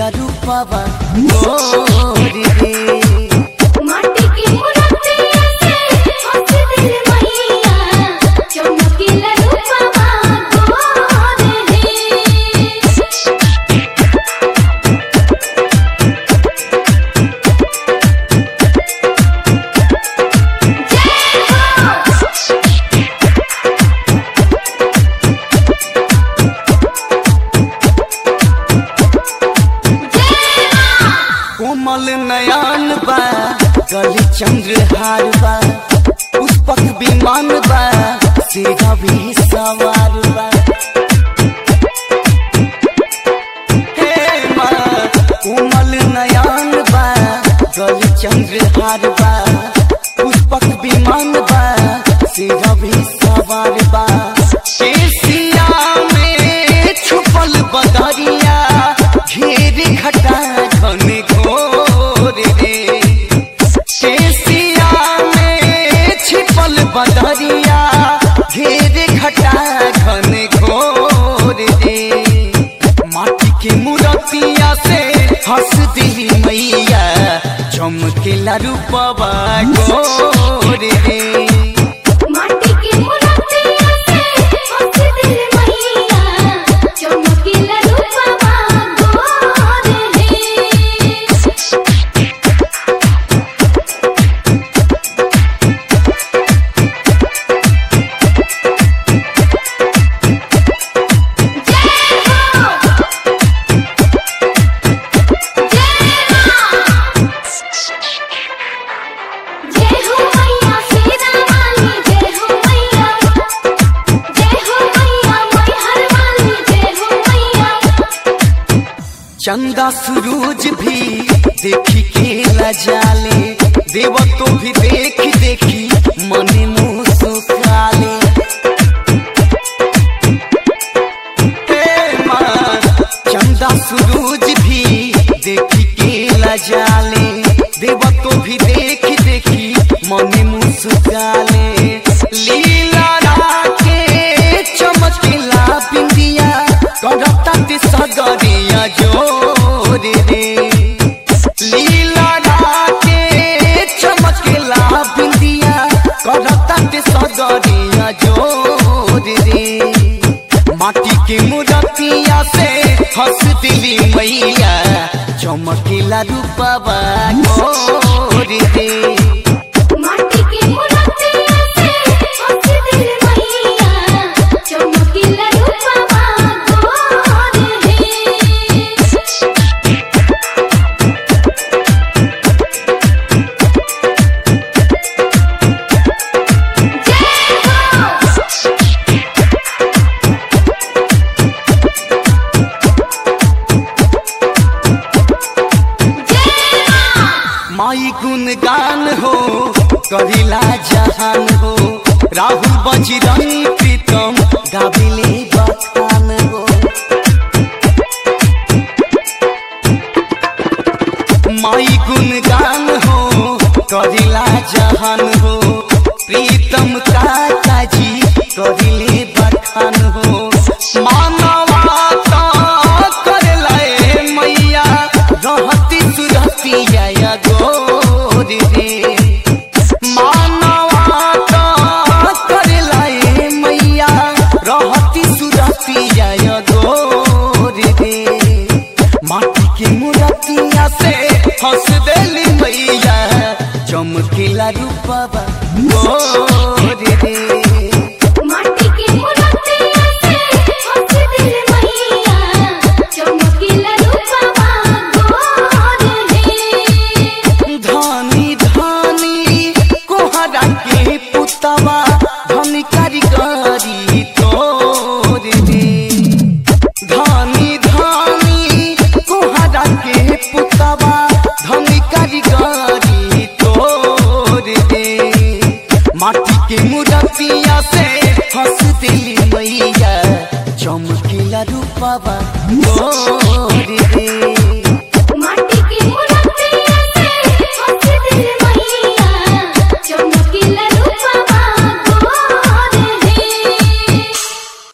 चमकीला रूपवा गोरी रे माटी की मूर्तिया से हंस दिल मैया चमकीला रूपवा गोर है कोमल नयन बा गली चंद्रहार बा पुष्पक विमान बा सीधा भी सवार बा हे माँ कोमल नयन बा गली चंद्रहार बा पुष्पक विमान बा सीधा भी सवार बा एशिया में छुपल बदरिया घेर घटा घन घोर रे एशिया में छिपल बदरिया घेर घटा घन घोर रे माटी के मूर्तिया से हंस दिली मैया चमकेला रूपवा गोर रे माटी की मूर्तिया से हंस दिल मैया चमकीला रूपवा गोर है जय हो मैया सीता वाली जय हो मैया जय हो मैया मैहर वाली जय हो मैया चंदा सूरज भी देखी के लजाले देव तो भी देख देखी मन मुँह सुखाले हे माँ, चंदा सूरज भी देखी के लजाले देव तो भी देख देखी मन मुँह सुखाले लीला राके चमकेला बिंदिया करता ते सगरिया जोर रे लीला राके चमकेला बिंदिया करता ते सगरिया जोर रे माटी के मूर्तिया से हंस दिली मैया चमकेला रूपवा गोर रे माटी की मूर्तिया से हंस दिल मैया चमकीला रूपवा गोर है माई गुणगान हो करिला जहान हो राहुल बजरंगी प्रीतम गाबिले बखान हो माई गुणगान हो करिला जहान हो प्रीतम काका जी करिले बखान हो मानवा तो करला ए मैया रहती सुरती जया गोर रे मानवा तो करला ए मैया रहती सुरती जया गोर रे माटी के मूर्तिया से हंस देली मैया चमकीला रूपवा गोर रे माटी की मूर्तिया से हंस दिल मैया चमकीला रूपवा गोर है धानी धानी कोहरा के पुतवा धनी कारीगरी तोर रे धानी धानी कोहरा के पुतवा धनी कारीगरी तोर रे माटी के मूर्तिया से हंस दिली मैया चमकीला रूपवा गोर